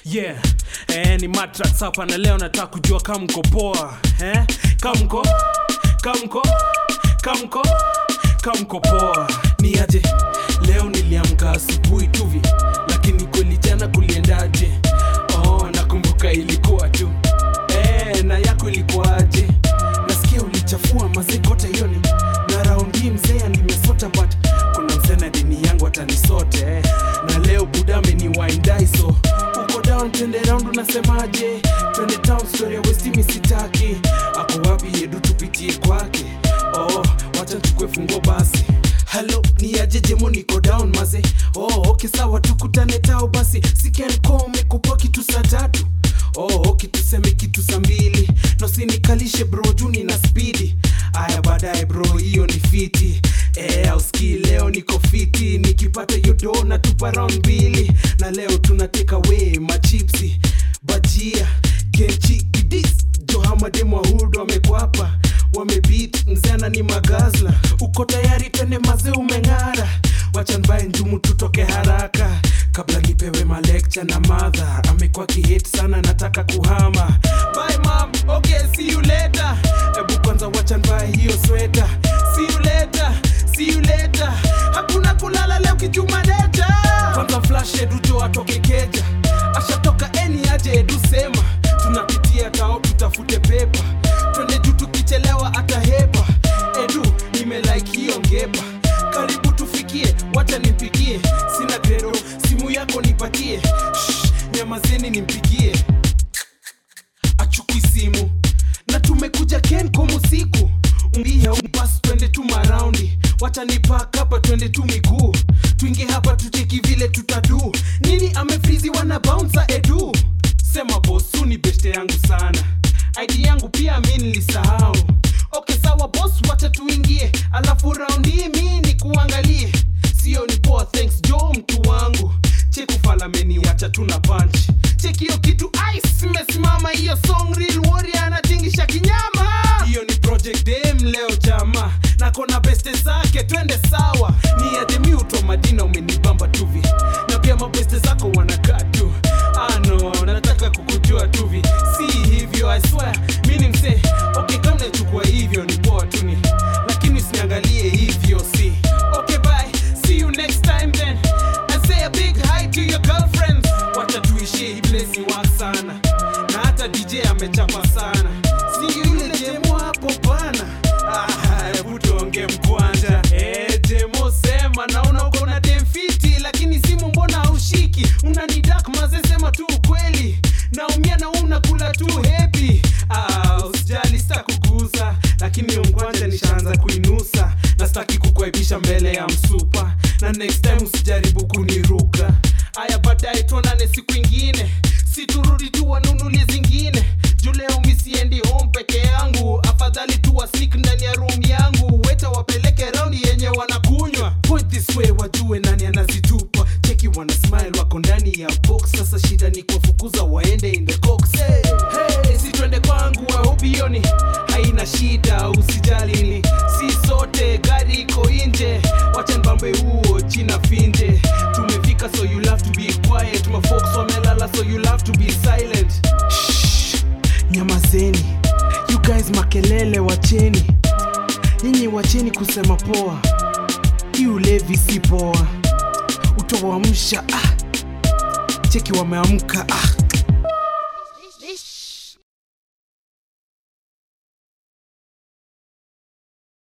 yeah eh, ni matrax hapa na leo nataka kujua kama mko poa eh? kama mko kama mko kama mko kama mko poa ni aje leo niliamka asubuhi tuvi lakini kweli jana kuliendaje oh, nakumbuka ilikuwa tu eh, na yako ilikuwaje nasikia ulichafua mazikote yoni na raundi mzee nimesota but kuna mzee na dini yangu atanisote eh. na leo budame ni waindaiso uko down twende round unasemaje twende town story ya westimi sitaki ako wapi yedu tupitie kwake oh, wacha tukwe fungo basi halo ni aje jemo niko down maze oh, okay sawa tukutane tao basi sikenkom mekupa kitu saa tatu oh, okay tuseme kitu saa mbili nosinikalishe bro juni na spidi aya baadaye bro hiyo ni fiti Eh, auski leo niko fiti nikipata hiyo do na tupa round mbili na leo tunateka we machipsi bajia kenchi kidis johamademwahud wamekwapa wamebit mzana ni magazla uko tayari twende maze umeng'ara wachanbae njumu tutoke haraka kabla nipewe malekcha na madha amekuwa kihet sana nataka kuhama Bye, mom. Okay, see you later. Ebu kwanza wachanbae hiyo sweta see you later, see you later. hakuna kulala leo kichuma deta kwanza flash edujo atoke keja ashatoka eni aje edu sema tunapitia tao tutafute pepa twende juu tukichelewa atahepa edu nimelike hiyo ngepa karibu tufikie wacha nimpigie sina gredo simu yako nipatie Shh, nyamazeni nimpigie achukui simu na tumekuja kenkom usiku umbia basi twende tu maraundi wacha nipak hapa twende tu miguu tuingie hapa tucheki vile tutadu nini amefrizi wana bounsa edu sema bosu ni beshte yangu sana id yangu pia mi nilisahau okay sawa bos wacha tuingie alafu raundi hii mi ni kuangalie sio ni poa thanks jo mtu wangu chekufalameni wacha tuna punch cheki hiyo kitu ice imesimama hiyo song real warrior anatingisha kinyama hiyo ni project dem leo chama nakona beste zake twende sawa ni ademiuto madina umenibamba tuvi na pia mabeste zako wanakaa tu ano nataka kukujua tuvi si hivyo i swear mi ni msee okay kama nachukua hivyo ni poa tuni lakini usiniangalie hivyo si okay bye see you next time then and say a big hi to your girlfriends wacha tuishie hii place ni wa sana na hata dj amechapa sana si yule jemo hapo bana Ah, hebu tuonge mkwanja Eh, jemo sema naona uko na demfiti lakini simu mbona haushiki unanidak maze sema tu ukweli naumia na unakula tu hepi ah, usijali sitakuguza lakini hiyo mkwanja nishaanza kuinusa na sitaki kukuaibisha mbele ya msupa na next time usijaribu kuniruka aya baadaye tuonane siku ingine siturudi tu wanunulie zingine juu leo misiendi home peke yangu afadhali tu wasik ndani ya room yangu weta wapeleke raundi yenye wanakunywa point this way wajue nani anazitupa cheki wana smile wako ndani ya box sasa shida ni kuwafukuza waende in the cox hey, hey, si twende kwangu wahobioni haina shida usijalini si sote gari iko nje wacha mbambe huo china finje tumefika so you have to be quiet mafox wamelala so you have to be silent Shh, nyamazeni you guys makelele wacheni nyinyi wacheni kusema poa hii ulevi si poa utawamsha ah. cheki wameamka ah.